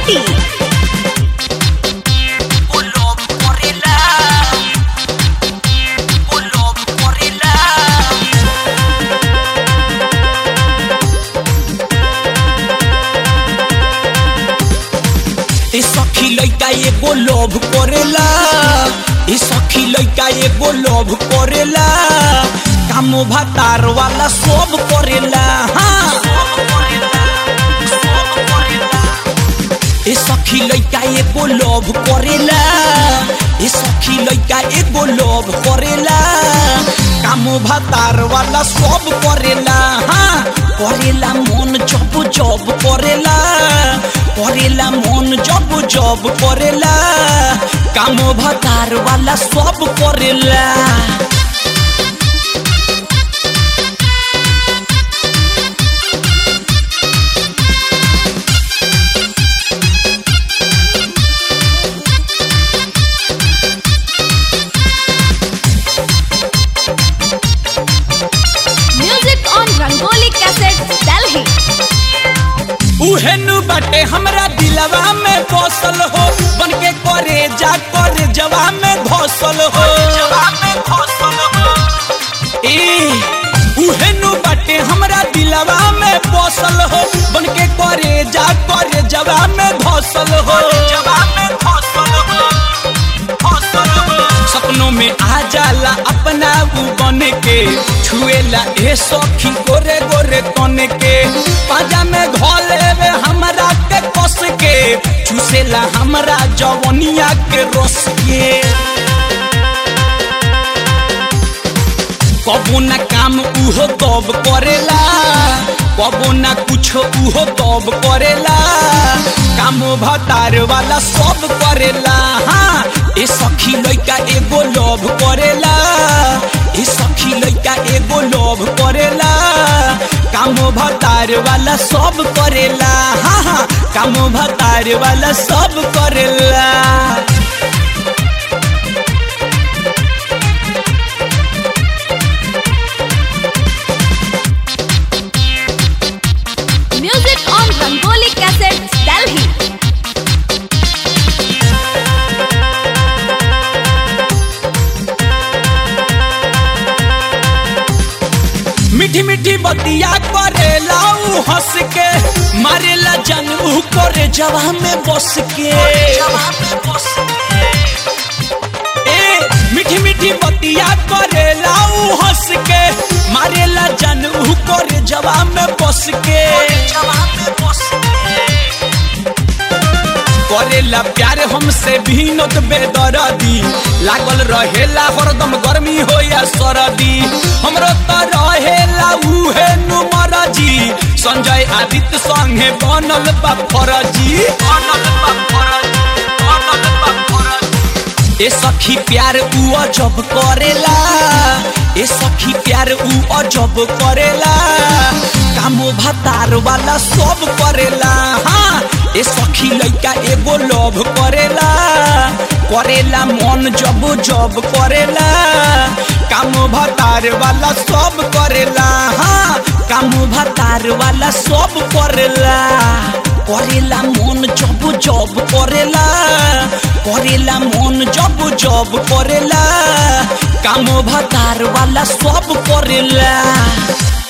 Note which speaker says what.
Speaker 1: Choti.
Speaker 2: Pull-up gorilla. Pull-up gorilla. ए सखी लइका एगो लोभ करेला ए सखी लइका एगो लोभ करेला काम भातार वाला सब करेला हाँ ए सखी लइका एगो लोभ करेला ए सखी लइका एगो लोभ करेला काम भातार वाला सब करेला हाँ करेला मन जब जब करेला करेला मन जब जब करेला काम भातार वाला सब करेला
Speaker 1: Music on Rangoli Cassettes, Delhi.
Speaker 2: उहेनु बाटे हमरा दिलवा में बसल हो बन के करे जा करे जवा में घोसल हो जवा में घोसल हो ए उहेनु बाटे हमरा दिलवा में बसल हो बन के करे जा करे जवा में घोसल हो जवा में घोसल हो घोसल हो सपनों में आ जाला अपना ऊ बन के छुएला ए सखी गोरे गोरे तन के पाजा में घोले वे हमरा के कस के चूसेला हमरा जवनिया के रस के कबो ना काम उहो तब करेला कबो ना कुछ उहो तब करेला काम भतार वाला सब करेला हाँ ए सखी लइका एगो लोभ करेला ए सखी लइका एगो लोभ करेला काम भतार वाला सब करेला हाँ हाँ काम भतार वाला सब करेला
Speaker 1: Music on Rangoli Cassettes, Delhi.
Speaker 2: मीठी मीठी बतिया करेला ऊ हंस के मारेला जन ऊ करे जवा में बस के ए मीठी मीठी बतिया करेला ऊ हंस के मारेला जन ऊ करे जवा में बस के करेला प्यार हमसे भीनत बेदरदी लागल रहेला हरदम गर्मी हो या सरदी हमरो त रहेला उहे नुमर जी संजय आदित्य संगे बनल बा फरजी बनल बा फरजी बनल बा फरजी ए सखी प्यार ऊ अजब करेला ए सखी प्यार ऊ अजब करेला कामो भातार वाला सब करेला हाँ ए सखी लइका एगो लोभ करेला करेला मन जब जब करेला काम भतार वाला सब करेला हाँ काम भतार वाला सब करेला करेला मन जब जब करेला करेला मन जब जब करेला काम भतार वाला सब करेला